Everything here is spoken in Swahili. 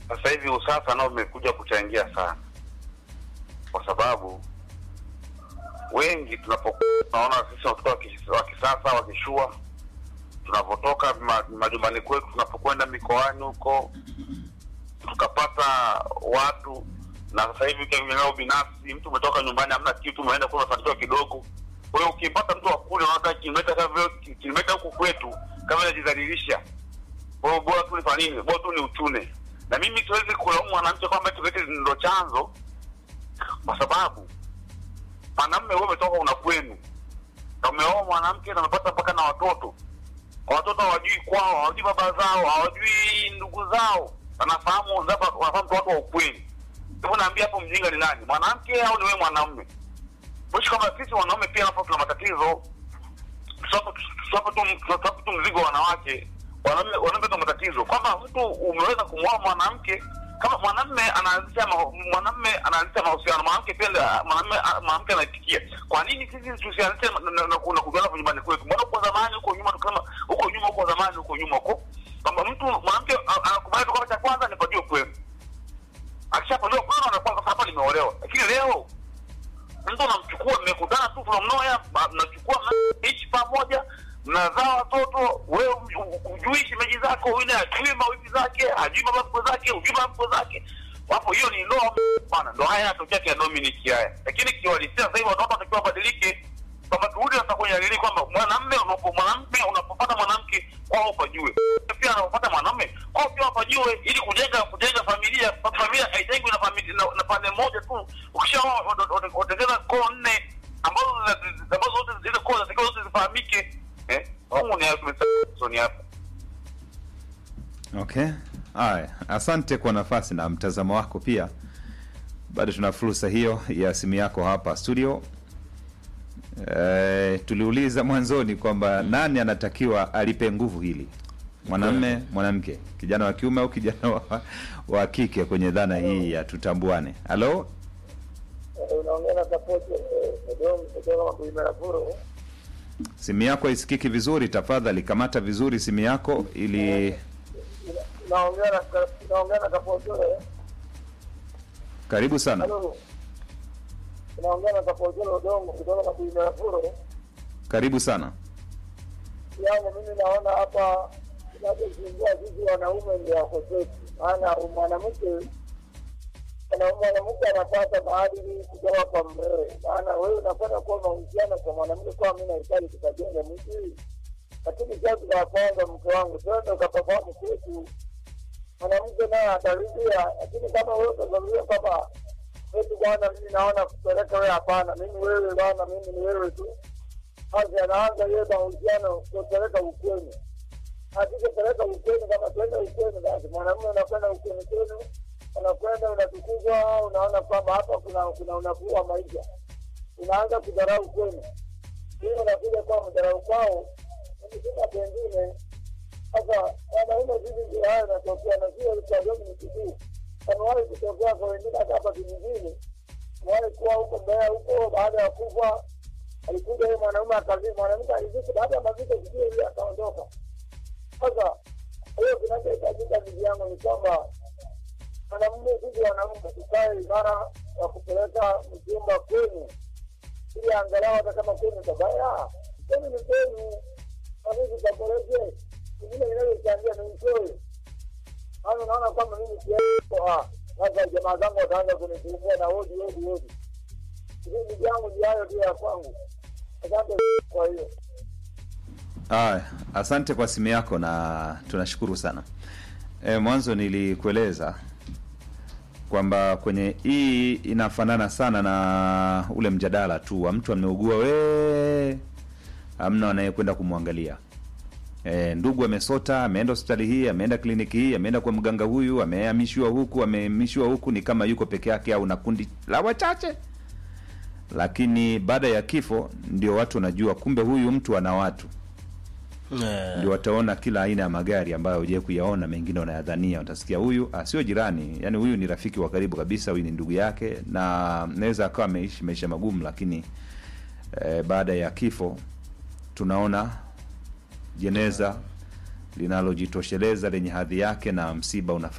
sasa hivi usasa nao umekuja kuchangia sana, kwa sababu wengi tunapokuwa tunaona sisi watoto wa kis- wa kisasa wakishua, tunapotoka ma- majumbani kwetu, tunapokwenda mikoani huko, tukapata watu na sasa hivi ukiangalia binafsi, mtu umetoka nyumbani, hamna kitu, umeenda kula umefanikiwa kidogo. Kwa hiyo ukimpata mtu wa kule, unaona kilomita kama vile kilomita huku kwetu kama inajidhalilisha. Kwa hiyo bora tu nifanye nini? Bora tu ni uchune. Na mimi siwezi kulaumu mwanamke kwamba eti eti ndo chanzo, kwa sababu mwanamume wewe umetoka una kwenu na umeoa mwanamke na umepata mpaka na watoto. Watoto hawajui kwao, hawajui baba zao, hawajui ndugu zao, wanafahamu zapa, wanafahamu tu watu wa ukweli. Hebu naambia hapo, mjinga ni nani, mwanamke au ni wewe mwanamume? Mwisho kama sisi wanaume pia hapo tuna matatizo, tusiwape tu tusiwape tu mzigo wa wanawake. Wanaume wanaume tuna matatizo kwamba mtu umeweza kumwoa mwanamke kama mwanamume anaanzisha ma- mwanamume anaanzisha mahusiano, mwanamke pia ndio- mwanamume mwanamke anaitikia. Kwa nini sisi tusianzishe na- na- na na kujuana hapo nyumbani kwetu? Mbona huko zamani, huko nyuma, tukisema huko nyuma, huko zamani, huko nyuma huko kwamba mtu mwanamke a- anakubali tu kwamba cha kwanza nipajue kwenu, akishapajua kwenu anakuwa sasa hapa nimeolewa. Lakini leo mtu unamchukua, mmekutana tu from nowhere, ma- mnachukua mnaishi pamoja, mnazaa watoto, wewe hujui shemeji zako, yule hajui mawifi zake, hajui baba mkwe zake, hujui baba mkwe zake. Wapo, hiyo ni ndoa bwana, ndo haya yanatokea kia Dominic haya. Lakini kiwalisia sasa hivi watoto watakiwa wabadilike, kwamba turudi sasa kwenye nini, kwamba mwanamume unapo mwanamke unapopata mwanamke kwao upajue, pia anapopata mwanamume kwao pia wapajue, ili kujenga kujenga familia. Familia haijengwi na familia na, na pande moja tu. Ukishaoa watengeza koo nne ambazo zina- ambazo zote zile koo zinatakiwa zote zifahamike. Eh, humu ni hapo ni hapa. Okay, haya, asante kwa nafasi na mtazamo wako pia. Bado tuna fursa hiyo ya simu yako hapa studio. E, tuliuliza mwanzoni kwamba nani anatakiwa alipe nguvu hili, mwanamme, mwanamke, kijana wa kiume au kijana wa, wa kike kwenye dhana hii ya tutambuane. Halo, unaongea na sapoti Dodoma kutoka Kuimarapuro. simu yako haisikiki vizuri, tafadhali kamata vizuri simu yako ili Naongea na naongea na Kapotole. karibu sana. Halo. Naongea na Kapotole Dodoma kutoka Kuimarapuro. Karibu sana. Yangu mimi naona hapa kinachozungua sisi wanaume ndio wakosefu, maana mwanamke ana- mwanamke anapata maadili kutoka kwa mmewe, maana wewe unakwenda kuwa mahusiano kwa mwanamke, kwa mimi nahitaji tukajenga mji, lakini sasa la kwanza, mke wangu, twende ukapafahamu kwetu, mwanamke naye ataridhia, lakini kama wewe utazaruria kwamba eti bwana, mimi naona kupeleka wewe, hapana, mimi wewe bwana, mimi ni wewe tu basi anaanza yeye mahusiano kupeleka ukweni. Akishapeleka ukweni, kama twenda ukweni, basi mwanamume unakwenda ukweni kwenu, unakwenda unatukuzwa, unaona kwamba hapa kuna kuna unafuu wa maisha, unaanza kudharau kwenu, hiyo unakuja kwa mdharau kwao, nikisema pengine sasa wanaume hivi ndio hayo yanatokea, na sio kwa Dominic tu, amewahi kutokea kwa wengine hata hapa kijijini, amewahi kuwa huko Mbeya huko, baada ya kufa alikuja huyo mwanaume akazini, mwanamke aliziki, baada ya maziko sijui ile akaondoka. Sasa hiyo kinachohitajika ndugu yangu ni kwamba mwanamume, sisi wanaume tukae imara ya kupeleka mjumba kwenu, ili angalau hata kama kwenu tabaya, kwenu ni kwenu, nanii tutaboreshe ingine inayochangia ni mchoyo. Maana unaona kwamba mimi siaa sasa, jamaa zangu wataanza kunisumbua na hodi hodi hodi. Kipindi changu ni hayo tu ya kwangu. Asante kwa hiyo. Aya, asante kwa simu yako na tunashukuru sana. E, mwanzo nilikueleza kwamba kwenye hii inafanana sana na ule mjadala tu wa mtu ameugua we hamna anayekwenda kumwangalia. E, ndugu amesota, ameenda hospitali hii, ameenda kliniki hii, ameenda kwa mganga huyu, amehamishiwa huku, amehamishiwa huku, ni kama yuko peke yake au na kundi la wachache lakini baada ya kifo ndio watu wanajua kumbe huyu mtu ana watu Eh, ndio wataona kila aina ya magari ambayo hujai kuyaona mengine wanayadhania watasikia huyu ah, sio jirani yani huyu ni rafiki wa karibu kabisa huyu ni ndugu yake na naweza akawa ameishi maisha magumu lakini eh, baada ya kifo tunaona jeneza linalojitosheleza lenye hadhi yake na msiba unafanyika